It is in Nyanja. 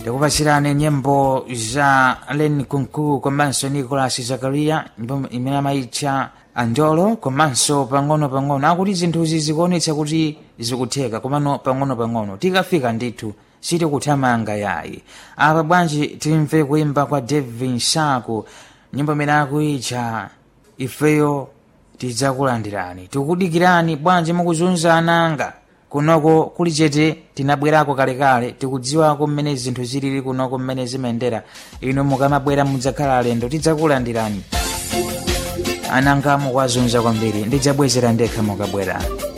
ndikupachirani nyimbo za len kunku komanso nicolas zakaria nyimbo imene amayitcha anjolo komanso pang'ono-pang'ono akuti zinthuzi zikuonetsa kuti zikutheka komano pang'ono-pang'ono tikafika ndithu sitikuthamanga yayi apa bwanji timve kuimba kwa devin sako nyimbo imene akuyitcha ifeyo tidzakulandirani tikudikirani bwanji mukuzunza ananga kunoko kuli chete tinabwerako kalekale tikudziwako mmene zinthu zilili kunoko mmene zimayendera inu mukamabwera mudzakhala alendo tidzakulandirani ananga mukwazunza kwambiri ndidzabwezera ndekha mukabwera